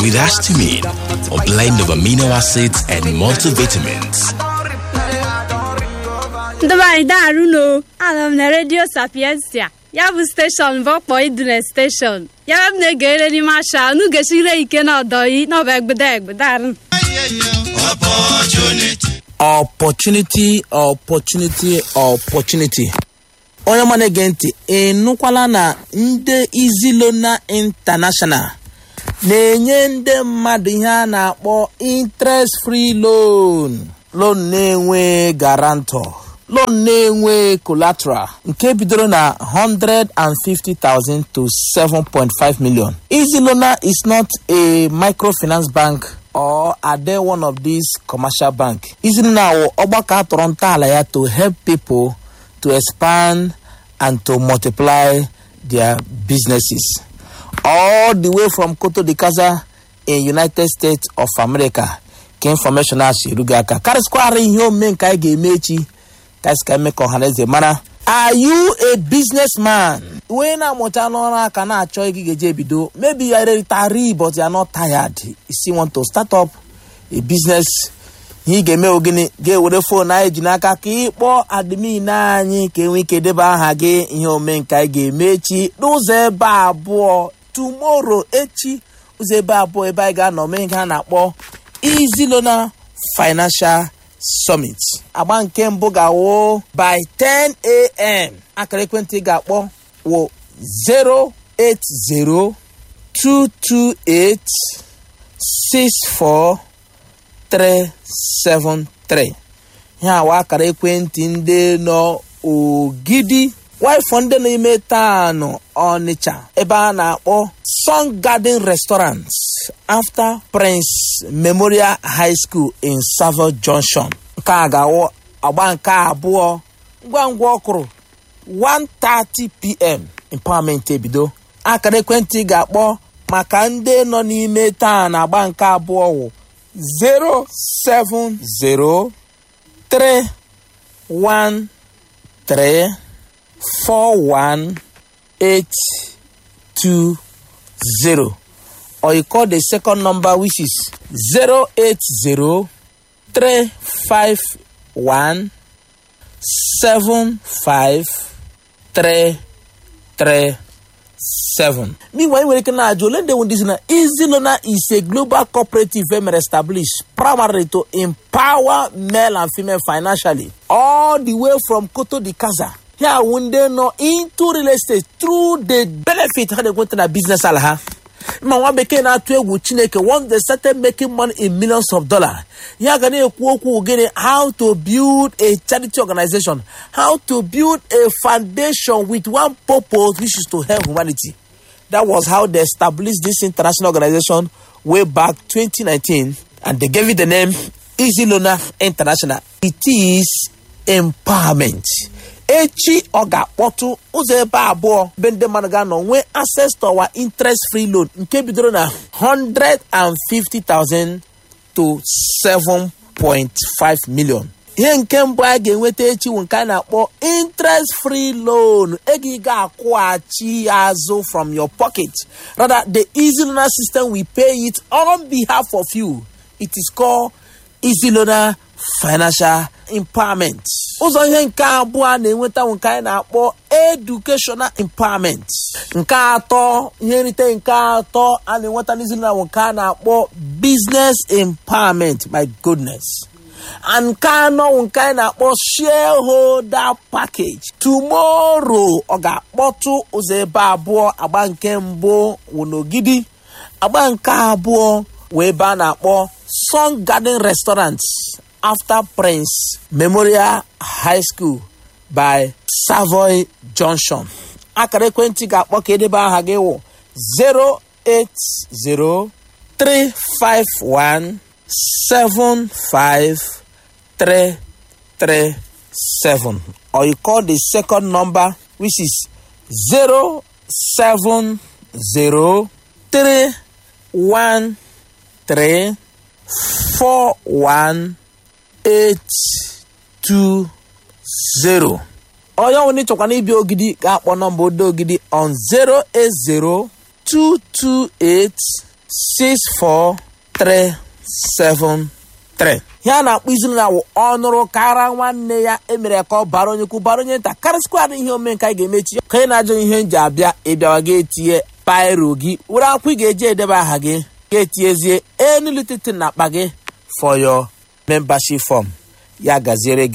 with histamine, a blend of amino acids and multivitamins. ndị be anyị daarụ anọ m na redio sapiensia ya bụ steshọn bụ ọkpọ idune steshọn ya bụ m na-egere n'ime asha unu gechire ike na ọdọyi n'ọba egbede egbede arụ opportunity opportunity opportunity onye ọma na-ege ntị ị nụkwala na ndị izilona international na-enye ndị mmadụ ihe a na-akpọ interest free loan loan na-enwe guarantor loan na-enwe collateral nke bidoro na 150,000 to 7.5 million izilona is not a microfinance bank or are they one of these commercial bank izilona wụ ọgbakọ atọrọ ntọala ya to help people to expand and to multiply their businesses all the way from Koto de Kaza in United States of America ka information a si erugo aka karịsịkwara ihe omume nke anyị ga-eme echi ka anyị si ka eme ka ọhaneze mara are you a businessman onye na-amụcha n'ọrụ aka na-achọ ego ị ga-eji ebido maybe you are retiree but you are not tired you still want to start up a business ihe ị ga-eme ogini ga-ewere fon anyị ji n'aka ka ị kpọọ admin anyị ka enwee ike debe aha gị ihe omume nke anyị ga-eme echi n'ụzọ ebe abụọ tomorrow echi ụzọ ebe abụọ ebe anyị ga-anọ mee ihe a na-akpọ izilona financial summit agba nke mbụ ga-awụ by 10 a.m. akara ekwentị ị ga-akpọ wụ 08022864373 ihe awa akara ekwentị ndị nọ ogidi waifọ ndị n'ime taanụ ọnịcha ebe a na-akpọ sun garden restaurant after prince memorial high school in savo junction nke a ga-awụ agba nke abụọ ngwa ngwa ọkụrụ 1:30pm empowerment ebido akara ekwentị ga-akpọ maka ndị nọ n'ime taa na agba nke abụọ wụ 07031341820 or you call the second number which is 080 351 75337 meanwhile nwere ike na-ajụ ole ndị ndị si na izilona is a global cooperative emere established primarily to empower male and female financially all the way from koto di kaza here wụ ndị nọ into real estate through the benefit ha na-enweta na business ala ha ma nwa bekee na-atụ egwu chineke once they started making money in millions of dollars ya ga na-ekwu okwu gịnị how to build a charity organization how to build a foundation with one purpose which is to help humanity that was how they established this international organization way back 2019 and they gave it the name easy loaner international it is empowerment echi ọ ga-akpọtụ ụzọ ebe abụọ be ndị mmadụ ga-anọ nwee access to our interest free loan nke bidoro na 150,000 to 7.5 million ihe nke mbụ a ga-enweta echi wụ nke a na-akpọ interest free loan ego ị ga-akwụghachi ya azụ from your pocket rather the easy loaner system will pay it on behalf of you it is called easy loaner financial empowerment ụzọ ihe nke abụọ a na-enweta nke anyị na-akpọ educational empowerment nke atọ ihe nrite nke atọ a na-enweta n'izu na nke a na-akpọ business empowerment my goodness and nke anọ nke anyị na-akpọ shareholder package tomorrow ọ ga-akpọtụ ụzọ ebe abụọ agba nke mbụ wụ n'ogidi agba nke abụọ wee ebe a na-akpọ sun garden restaurant after Prince Memorial High School by Savoy Junction. akara ekwentị ga-akpọ ka edebe aha gị wụ 08035175337 or you call the second number which is 07031 four one eight two zero onye ọbụla ị chọkwana ịbịa ogidi ga-akpọ nọmba odo ogidi on zero eight zero two two eight 64373 ihe a na-akpọ izulu na awụ ọnụrụ kara nwanne ya emere ka ọ bara onye ukwu bara onye nta karịsịkwa ihe omenka anyị ga-emechi ka ị na-ajụ ihe nji abịa ịbịawa gị etinye pairo gị were akwụkwọ ị ga-eji edebe aha gị ga-etinyezie enu lititi na akpa gị for your membership form ya gaziere gị